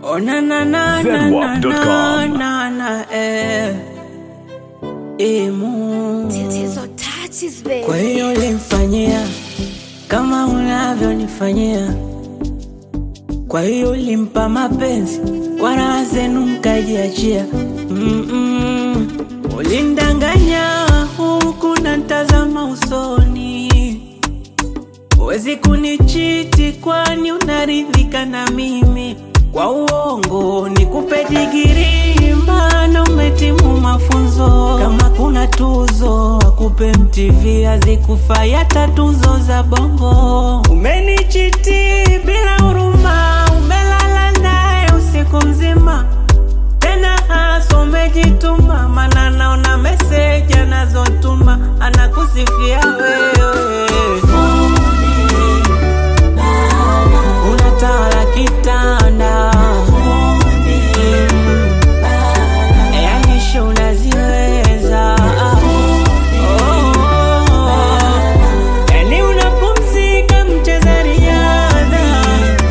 Oh na na na na na na Zedwap.com. na na eh. Emu. Tatizo touches baby. Kwa hiyo ulimfanyia kama unavyonifanyia, kwa hiyo ulimpa mapenzi kwa raha zenu mkajiachia. Mm-mm. Ulindanganya huku na ntazama usoni, huwezi kunichiti kwani unaridhika na mimi. Kwa uongo nikupe digiri, maana umetimu mafunzo. Kama kuna tuzo akupe MTV, hazikufai hata tuzo za bongo. Umenichiti bila huruma, umelala naye usiku mzima tena hasa umejituma, mana naona meseji anazotuma anakusifia wewe. Unatawala kitanda yani show unaziweza Oh. Yani unapumzika mcheza riadha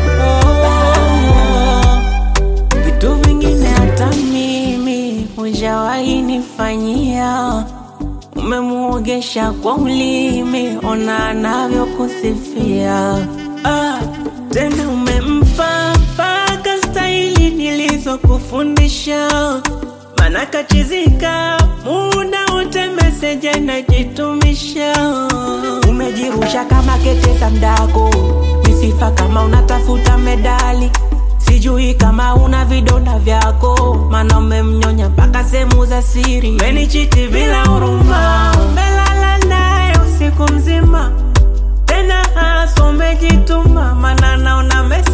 Oh. Vitu vingine hata mimi hujawahi nifanyia, umemuogesha kwa ulimi, ona anavyokusifia. Ah, tena umempa mpaka staili nilizokufundisha, mana kachizika muda wote meseji anajitumisha. Umejirusha kama kete za mdako, misifa kama unatafuta medali Sijui kama una vidonda vyako, mana umemnyonya mpaka sehemu za siri. Umenichiti bila huruma, umelala naye usiku mzima, tena hasa umejituma, mana naona